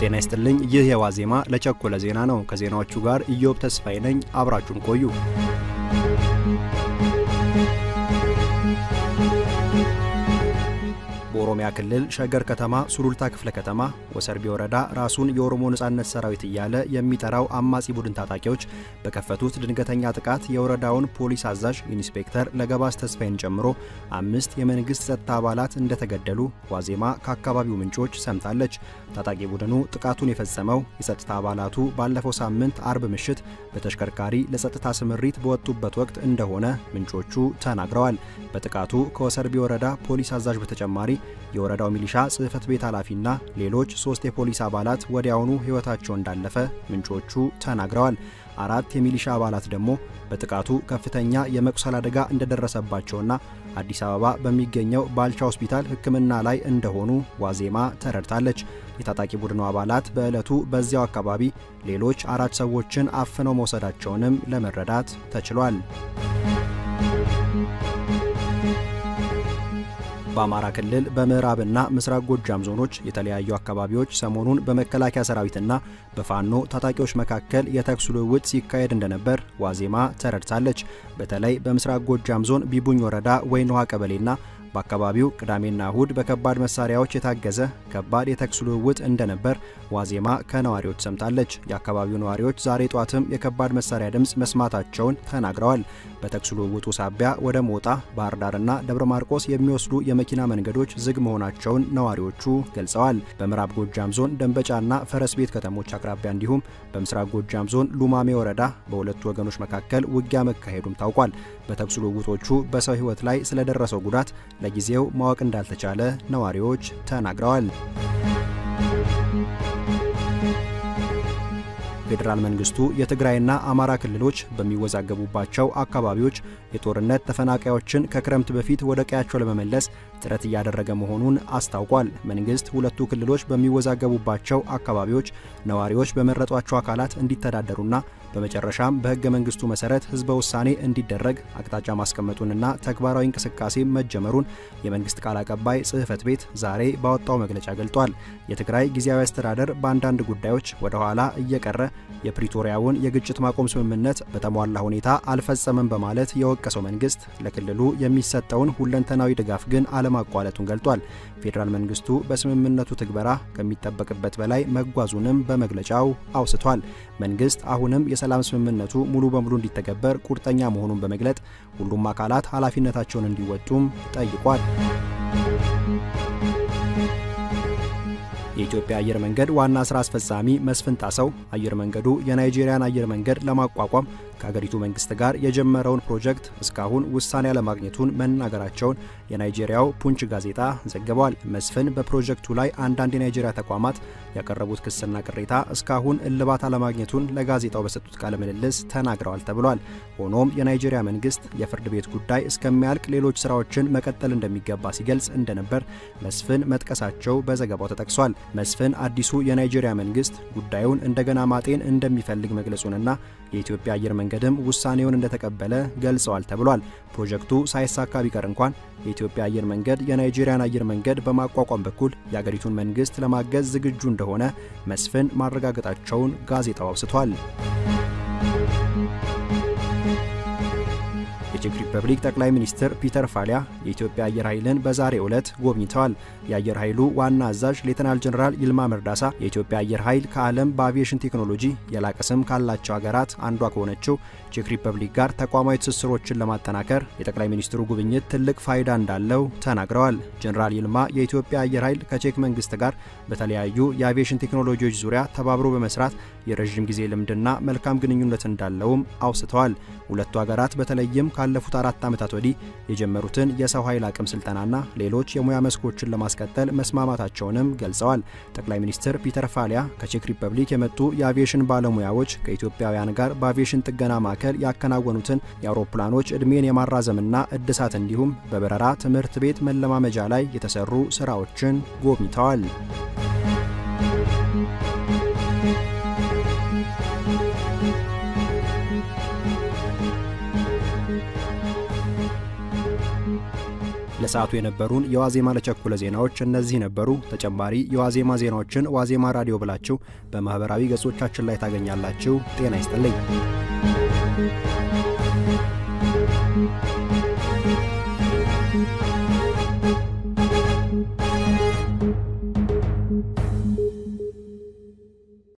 ጤና ይስጥልኝ። ይህ የዋዜማ ለቸኮለ ዜና ነው። ከዜናዎቹ ጋር ኢዮብ ተስፋዬ ነኝ። አብራችሁን ቆዩ። በኦሮሚያ ክልል ሸገር ከተማ ሱሉልታ ክፍለ ከተማ ወሰርቢ ወረዳ ራሱን የኦሮሞ ነጻነት ሰራዊት እያለ የሚጠራው አማጺ ቡድን ታጣቂዎች በከፈቱት ድንገተኛ ጥቃት የወረዳውን ፖሊስ አዛዥ ኢንስፔክተር ለገባስ ተስፋዬን ጨምሮ አምስት የመንግስት ጸጥታ አባላት እንደተገደሉ ዋዜማ ከአካባቢው ምንጮች ሰምታለች። ታጣቂ ቡድኑ ጥቃቱን የፈጸመው የጸጥታ አባላቱ ባለፈው ሳምንት አርብ ምሽት በተሽከርካሪ ለጸጥታ ስምሪት በወጡበት ወቅት እንደሆነ ምንጮቹ ተናግረዋል። በጥቃቱ ከወሰርቢ ወረዳ ፖሊስ አዛዥ በተጨማሪ የወረዳው ሚሊሻ ጽሕፈት ቤት ኃላፊና ሌሎች ሶስት የፖሊስ አባላት ወዲያውኑ ሕይወታቸው እንዳለፈ ምንጮቹ ተናግረዋል። አራት የሚሊሻ አባላት ደግሞ በጥቃቱ ከፍተኛ የመቁሰል አደጋ እንደደረሰባቸውና አዲስ አበባ በሚገኘው ባልቻ ሆስፒታል ሕክምና ላይ እንደሆኑ ዋዜማ ተረድታለች። የታጣቂ ቡድኑ አባላት በዕለቱ በዚያው አካባቢ ሌሎች አራት ሰዎችን አፍነው መውሰዳቸውንም ለመረዳት ተችሏል። በአማራ ክልል በምዕራብና ምስራቅ ጎጃም ዞኖች የተለያዩ አካባቢዎች ሰሞኑን በመከላከያ ሰራዊትና በፋኖ ታጣቂዎች መካከል የተኩስ ልውውጥ ሲካሄድ እንደነበር ዋዜማ ተረድታለች። በተለይ በምስራቅ ጎጃም ዞን ቢቡኝ ወረዳ ወይን ውሃ ቀበሌና በአካባቢው ቅዳሜና እሁድ በከባድ መሳሪያዎች የታገዘ ከባድ የተኩስ ልውውጥ እንደነበር ዋዜማ ከነዋሪዎች ሰምታለች። የአካባቢው ነዋሪዎች ዛሬ ጧትም የከባድ መሳሪያ ድምፅ መስማታቸውን ተናግረዋል። በተኩስ ልውውጡ ሳቢያ ወደ ሞጣ፣ ባህር ዳርና ደብረ ማርቆስ የሚወስዱ የመኪና መንገዶች ዝግ መሆናቸውን ነዋሪዎቹ ገልጸዋል። በምዕራብ ጎጃም ዞን ደንበጫና ፈረስ ቤት ከተሞች አቅራቢያ እንዲሁም በምስራቅ ጎጃም ዞን ሉማሜ ወረዳ በሁለቱ ወገኖች መካከል ውጊያ መካሄዱም ታውቋል። በተኩስ ልውውጦቹ በሰው ሕይወት ላይ ስለደረሰው ጉዳት ለጊዜው ማወቅ እንዳልተቻለ ነዋሪዎች ተናግረዋል። ፌዴራል መንግስቱ የትግራይና አማራ ክልሎች በሚወዛገቡባቸው አካባቢዎች የጦርነት ተፈናቃዮችን ከክረምት በፊት ወደ ቀያቸው ለመመለስ ጥረት እያደረገ መሆኑን አስታውቋል። መንግስት ሁለቱ ክልሎች በሚወዛገቡባቸው አካባቢዎች ነዋሪዎች በመረጧቸው አካላት እንዲተዳደሩና በመጨረሻም በህገ መንግስቱ መሰረት ህዝበ ውሳኔ እንዲደረግ አቅጣጫ ማስቀመጡንና ተግባራዊ እንቅስቃሴ መጀመሩን የመንግስት ቃል አቀባይ ጽህፈት ቤት ዛሬ ባወጣው መግለጫ ገልጧል። የትግራይ ጊዜያዊ አስተዳደር በአንዳንድ ጉዳዮች ወደ ኋላ እየቀረ የፕሪቶሪያውን የግጭት ማቆም ስምምነት በተሟላ ሁኔታ አልፈጸመም በማለት የወቀሰው መንግስት ለክልሉ የሚሰጠውን ሁለንተናዊ ድጋፍ ግን አለማቋረጡን ገልጧል። ፌዴራል መንግስቱ በስምምነቱ ትግበራ ከሚጠበቅበት በላይ መጓዙንም በመግለጫው አውስቷል። መንግስት አሁንም የሰላም ስምምነቱ ሙሉ በሙሉ እንዲተገበር ቁርጠኛ መሆኑን በመግለጥ ሁሉም አካላት ኃላፊነታቸውን እንዲወጡም ጠይቋል። የኢትዮጵያ አየር መንገድ ዋና ስራ አስፈጻሚ መስፍን ጣሰው አየር መንገዱ የናይጄሪያን አየር መንገድ ለማቋቋም ከሀገሪቱ መንግስት ጋር የጀመረውን ፕሮጀክት እስካሁን ውሳኔ አለማግኘቱን መናገራቸውን የናይጄሪያው ፑንች ጋዜጣ ዘግቧል። መስፍን በፕሮጀክቱ ላይ አንዳንድ የናይጄሪያ ተቋማት ያቀረቡት ክስና ቅሬታ እስካሁን እልባት አለማግኘቱን ለጋዜጣው በሰጡት ቃለ ምልልስ ተናግረዋል ተብሏል። ሆኖም የናይጄሪያ መንግስት የፍርድ ቤት ጉዳይ እስከሚያልቅ ሌሎች ስራዎችን መቀጠል እንደሚገባ ሲገልጽ እንደነበር መስፍን መጥቀሳቸው በዘገባው ተጠቅሷል። መስፍን አዲሱ የናይጄሪያ መንግስት ጉዳዩን እንደገና ማጤን እንደሚፈልግ መግለጹንና የኢትዮጵያ አየር መንገድም ውሳኔውን እንደተቀበለ ገልጸዋል ተብሏል። ፕሮጀክቱ ሳይሳካ ቢቀር እንኳን የኢትዮጵያ አየር መንገድ የናይጄሪያን አየር መንገድ በማቋቋም በኩል የአገሪቱን መንግስት ለማገዝ ዝግጁ እንደሆነ መስፍን ማረጋገጣቸውን ጋዜጣው አውስቷል። የቼክ ሪፐብሊክ ጠቅላይ ሚኒስትር ፒተር ፋሊያ የኢትዮጵያ አየር ኃይልን በዛሬው ዕለት ጎብኝተዋል። የአየር ኃይሉ ዋና አዛዥ ሌተናል ጀኔራል ይልማ መርዳሳ የኢትዮጵያ አየር ኃይል ከዓለም በአቪዬሽን ቴክኖሎጂ የላቀ ስም ካላቸው ሀገራት አንዷ ከሆነችው ቼክ ሪፐብሊክ ጋር ተቋማዊ ትስስሮችን ለማጠናከር የጠቅላይ ሚኒስትሩ ጉብኝት ትልቅ ፋይዳ እንዳለው ተናግረዋል። ጀኔራል ይልማ የኢትዮጵያ አየር ኃይል ከቼክ መንግስት ጋር በተለያዩ የአቪዬሽን ቴክኖሎጂዎች ዙሪያ ተባብሮ በመስራት የረዥም ጊዜ ልምድና መልካም ግንኙነት እንዳለውም አውስተዋል። ሁለቱ ሀገራት በተለይም ካለፉት አራት ዓመታት ወዲህ የጀመሩትን የሰው ኃይል አቅም ስልጠናና ሌሎች የሙያ መስኮችን ለማስቀጠል መስማማታቸውንም ገልጸዋል። ጠቅላይ ሚኒስትር ፒተር ፋሊያ ከቼክ ሪፐብሊክ የመጡ የአቪዬሽን ባለሙያዎች ከኢትዮጵያውያን ጋር በአቪዬሽን ጥገና ማዕከል ያከናወኑትን የአውሮፕላኖች ዕድሜን የማራዘምና እድሳት እንዲሁም በበረራ ትምህርት ቤት መለማመጃ ላይ የተሰሩ ስራዎችን ጎብኝተዋል። ለሰዓቱ የነበሩን የዋዜማ ለቸኮለ ዜናዎች እነዚህ ነበሩ። ተጨማሪ የዋዜማ ዜናዎችን ዋዜማ ራዲዮ ብላችሁ በማኅበራዊ ገጾቻችን ላይ ታገኛላችሁ። ጤና ይስጥልኝ።